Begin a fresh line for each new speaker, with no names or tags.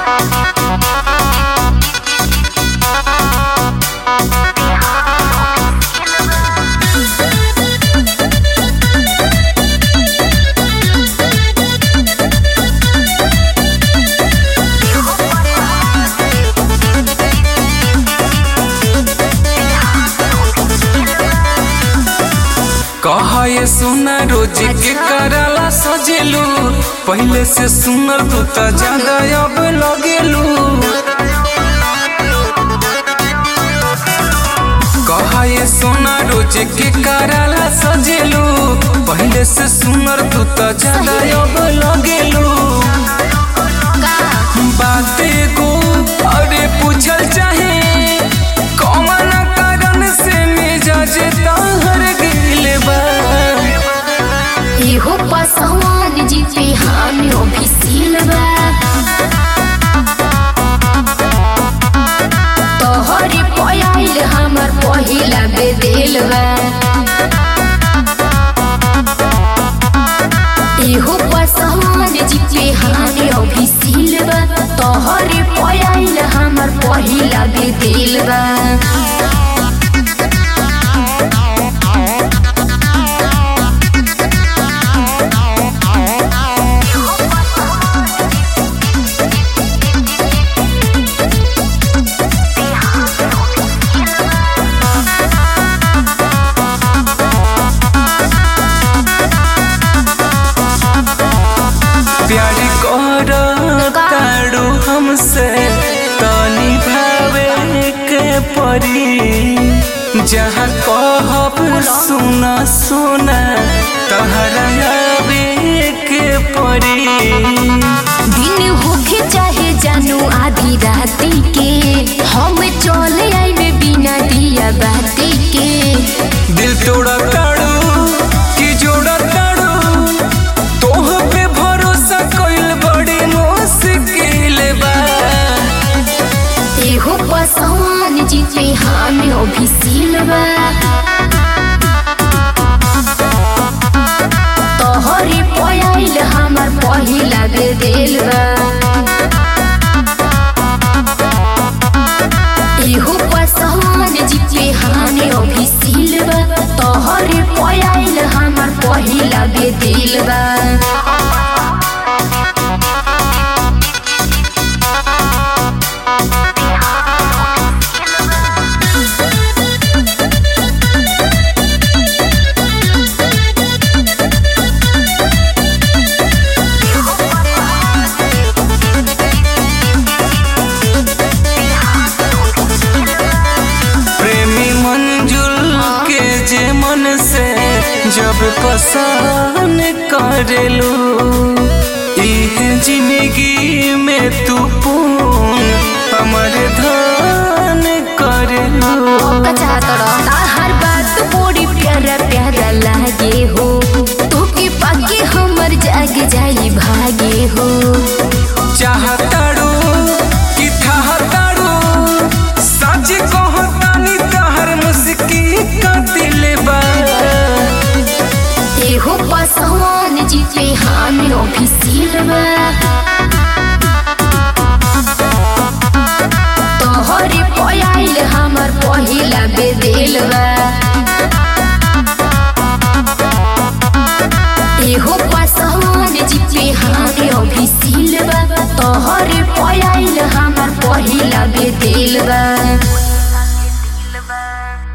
कहा ये सुना रोज के कराला सजेलू पहले से सुनर तू त ज्यादा अब लगेलू कहा ये सोना रोज के कराला सजेलू पहले से सुनर तू त ज्यादा अब लगेलू बाते को अरे पूछल चाहे कौन कारण से मिजाज ताहर गिल बा
इहो पसवान जी पे हामियो भी सिलवा तोहरी पयाइल हमर पहिला बेदेलवा इहो पसवान जी पे हामियो भी सिलवा तोहरी पयाइल हमर पहिला बेदेलवा
प्यारी कर ताड़ू हमसे तनी भावे के परी जहाँ कहब सुना सुना तहरा आवे के परी
दिन होखे चाहे जानू आधी राती के हम चले आई में बिना दिया बाती के
दिल तोड़ा ताड़ू कि जोड़ा ताड़ू तोह पे भरोसा कइल बड़ी मुश्किल बा
एहो पसवान जी पे हामियो भी सिलवा तोहरी पयाइल हमर पहिला बेदेलवा एहो पसवान जी पे हामियो भी सिलवा तोहरी पयाइल हमर पहिला बेदेलवा
प्रेमी मंजुल के जे मन से जब पसंद करेलू इह जिंदगी में तू पून हमर धान करेलू
हर बात बड़ी प्यारा प्यारा लागे हो तू के पाके हमर जाग जाई भागे हो
चाहताड़ू कि थाहताड़ू सच कहतानी तहर मुस्की का दिल बा
एहो पसवान जी पे हामियो भी सिलवा तोहरी पयाइल हमर पहिला बेदेलवा एहो पसवान जी पे हामियो भी सिलवा तोहरी पयाइल हमर पहिला बेदेलवा